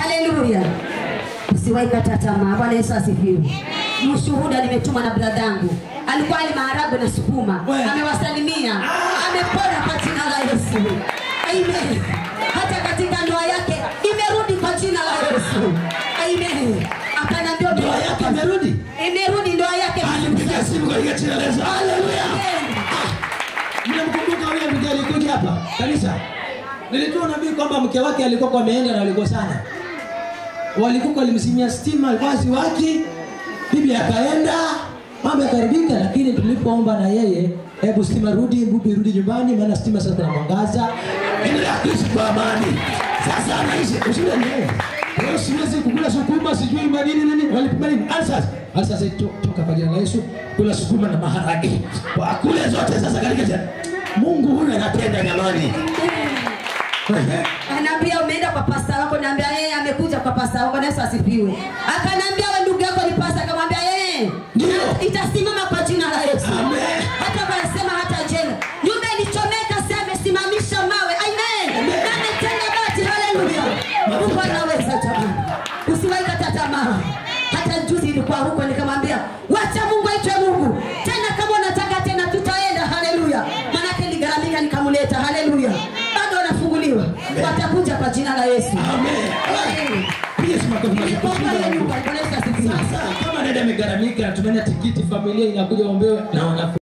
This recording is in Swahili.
Haleluya. Usiwahi kata tamaa. Bwana Yesu asifiwe. Mshuhuda nimetumwa na bradangu. Alikuwa ali maharagwe na sukuma. We. Amewasalimia. Amepona kwa jina la Yesu. Amen. Hata katika ndoa yake imerudi kwa jina la Yesu. Amen. Akaniambia Ndoa yake imerudi. Imerudi ndoa yake. Alipiga simu katika jina la Yesu. Haleluya. Amen. Mnamkumbuka yule mke alikuja hapa kanisa? Nilitoa nabii kwamba mke wake alikuwa kwa ameenda na walikosana. Walikuwa walimsimia stima alikuwa siwaki. Bibi akaenda, mambo yakaribika, lakini tulipoomba na yeye, hebu stima rudi, bibi rudi nyumbani, maana stima sasa na mwangaza. Endelea kuishi kwa amani. Sasa anaishi ushuhuda ni yeye. Leo siwezi kukula sukuma sijui madini nini walipima nini. Alsas. Alsas to, toka kwa jina la Yesu kula sukuma na maharage. Wakule zote sasa katika jina. Mungu huyu anatenda jamani. Ehe. Anaambia umeenda kwa pasta wako, naambia yeye amekuja kwa pasta wako. Na Yesu asifiwe. Akaniambia wewe ndugu yako ni pasta, akamwambia yeye Ndio. itasimama kwa jina la Yesu. Amen. Hata wanasema hata jenga nyumba ilichomeka, sasa amesimamisha mawe. Amen. Amen. Na ametenga bati. Haleluya. Mungu anaweza jamani. Usiwahi kata tamaa. Hata juzi nilikuwa huko nikamwambia, wacha Mungu aitwe Mungu. Tena kama unataka tena tutaenda. Haleluya. Maana niligharamika nikamleta. Haleluya. Bado wanafunguliwa. Watakuja kwa jina la Yesu. Amen. Amen. Piga simu kwa Nilikuwa pale nyumba, Bwana Yesu asifiwe. Sasa kama dada amegharamika, tumeenda tikiti, familia inakuja ombewe na wanafunzi